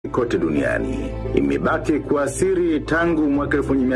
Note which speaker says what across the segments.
Speaker 1: kote duniani. Imebaki kuwa siri tangu mwaka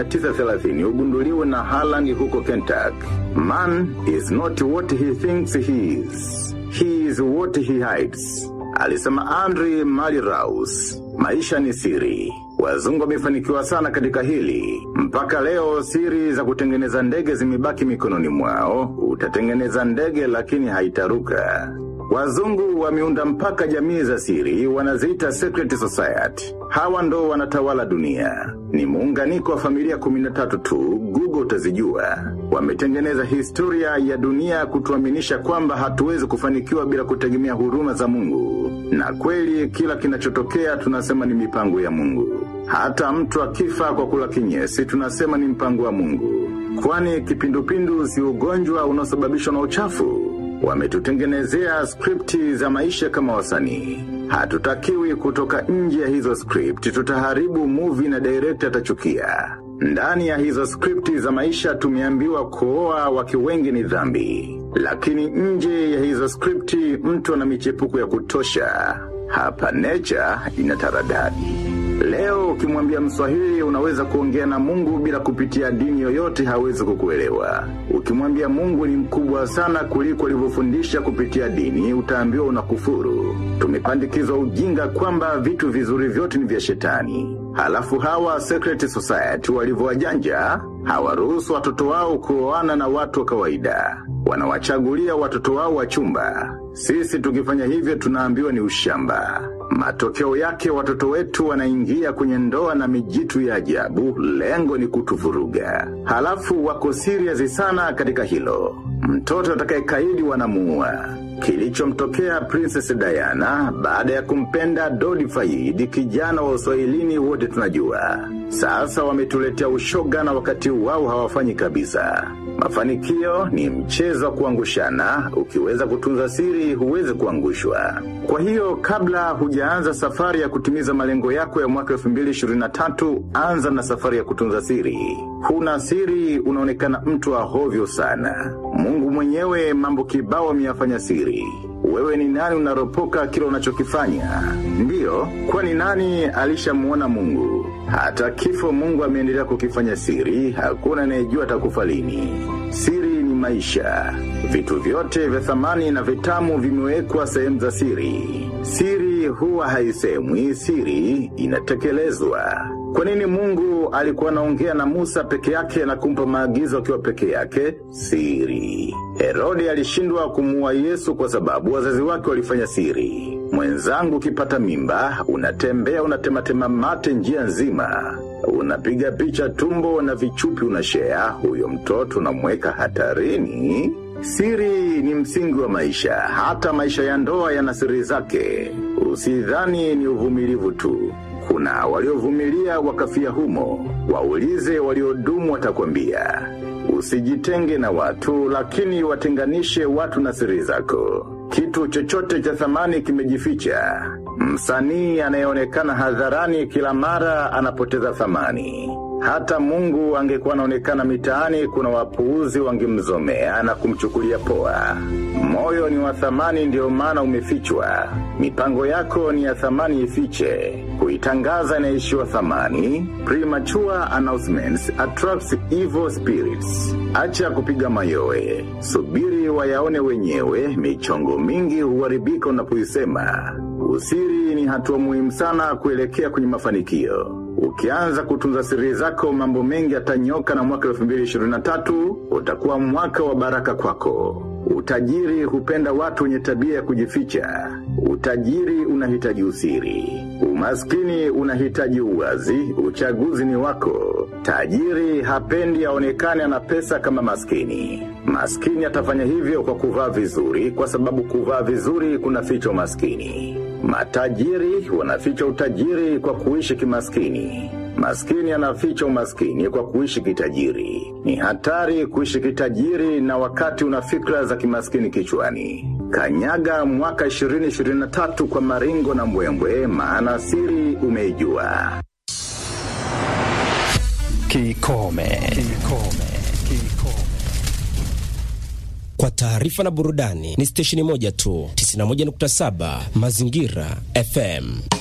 Speaker 1: 1930 ugunduliwe na Harlan huko Kentucky. Man is not what he thinks he is. He is what he hides. Alisema Andre Maliraus. Maisha ni siri. Wazungu wamefanikiwa sana katika hili. Mpaka leo siri za kutengeneza ndege zimebaki mikononi mwao. Utatengeneza ndege lakini haitaruka. Wazungu wameunda mpaka jamii za siri wanaziita secret society. Hawa ndo wanatawala dunia. Ni muunganiko wa familia 13 tu, Google utazijua. Wametengeneza historia ya dunia kutuaminisha kwamba hatuwezi kufanikiwa bila kutegemea huruma za Mungu. Na kweli kila kinachotokea tunasema ni mipango ya Mungu. Hata mtu akifa kwa kula kinyesi tunasema ni mpango wa Mungu. Kwani kipindupindu si ugonjwa unaosababishwa na uchafu. Wametutengenezea skripti za maisha kama wasanii. Hatutakiwi kutoka nje ya hizo skripti, tutaharibu movie na director atachukia. Ndani ya hizo skripti za maisha tumeambiwa kuoa wake wengi ni dhambi. Lakini nje ya hizo skripti mtu ana michepuko ya kutosha. Hapa nature ina taradadi. Leo ukimwambia mswahili unaweza kuongea na mungu bila kupitia dini yoyote hawezi kukuelewa. Ukimwambia mungu ni mkubwa sana kuliko alivyofundisha kupitia dini utaambiwa unakufuru. Tumepandikizwa ujinga kwamba vitu vizuri vyote ni vya shetani. Halafu hawa Secret Society walivyowajanja hawaruhusu watoto wao kuoana na watu wa kawaida. Wanawachagulia watoto wao wa chumba. Sisi tukifanya hivyo tunaambiwa ni ushamba. Matokeo yake watoto wetu wanaingia kwenye ndoa na mijitu ya ajabu, lengo ni kutuvuruga. Halafu wako serious sana katika hilo. Mtoto atakayekaidi wanamuua. Kilichomtokea Princess Diana baada ya kumpenda Dodi Fayed kijana wa Uswahilini wote tunajua. Sasa wametuletea ushoga na wakati wao hawafanyi kabisa. Mafanikio ni mchezo wa kuangushana, ukiweza kutunza siri huwezi kuangushwa. Kwa hiyo kabla hujaanza safari ya kutimiza malengo yako ya mwaka 2023, anza na safari ya kutunza siri. Huna siri unaonekana mtu wa hovyo sana. Mungu mwenyewe mambo kibao ameyafanya siri. Wewe ni nani unaropoka kila unachokifanya? Ndiyo, kwani nani alishamuona Mungu? Hata kifo Mungu ameendelea kukifanya siri, hakuna anayejua atakufa lini. Siri ni maisha. Vitu vyote vya thamani na vitamu vimewekwa sehemu za siri. Siri huwa haisemwi, siri inatekelezwa. Kwa nini Mungu alikuwa anaongea na Musa peke yake na kumpa maagizo akiwa peke yake? Siri. Herode alishindwa kumuua Yesu kwa sababu wazazi wake walifanya siri. Mwenzangu ukipata mimba, unatembea unatematema mate njia nzima. Unapiga picha tumbo na vichupi unashea, huyo mtoto unamweka hatarini. Siri ni msingi wa maisha, hata maisha ya ndoa yana siri zake. Usidhani ni uvumilivu tu. Kuna waliovumilia wakafia humo, waulize waliodumu watakwambia. Usijitenge na watu, lakini watenganishe watu na siri zako. Kitu chochote cha thamani kimejificha. Msanii anayeonekana hadharani kila mara anapoteza thamani. Hata Mungu angekuwa anaonekana mitaani kuna wapuuzi wangemzomea na kumchukulia poa. Moyo ni wa thamani ndio maana umefichwa. Mipango yako ni ya thamani ifiche. Kuitangaza inaishiwa thamani. Premature announcements attracts evil spirits. Acha kupiga mayowe. Subiri wayaone wenyewe, michongo mingi huharibika unapoisema. Usiri ni hatua muhimu sana kuelekea kwenye mafanikio. Ukianza kutunza siri zako mambo mengi yatanyoka na mwaka 2023 utakuwa mwaka wa baraka kwako. Utajiri hupenda watu wenye tabia ya kujificha. Utajiri unahitaji usiri. Umaskini unahitaji uwazi, uchaguzi ni wako. Tajiri hapendi aonekane ana pesa kama maskini. Maskini atafanya hivyo kwa kuvaa vizuri kwa sababu kuvaa vizuri kunaficha umaskini. Matajiri wanaficha utajiri kwa kuishi kimaskini. Maskini anaficha umaskini kwa kuishi kitajiri. Ni hatari kuishi kitajiri na wakati una fikra za kimaskini kichwani. Kanyaga mwaka 2023 kwa maringo na mbwembwe maana siri umeijua.
Speaker 2: Kikome. Kikome. Kikome. Kwa taarifa na burudani ni stesheni moja tu 91.7 Mazingira FM.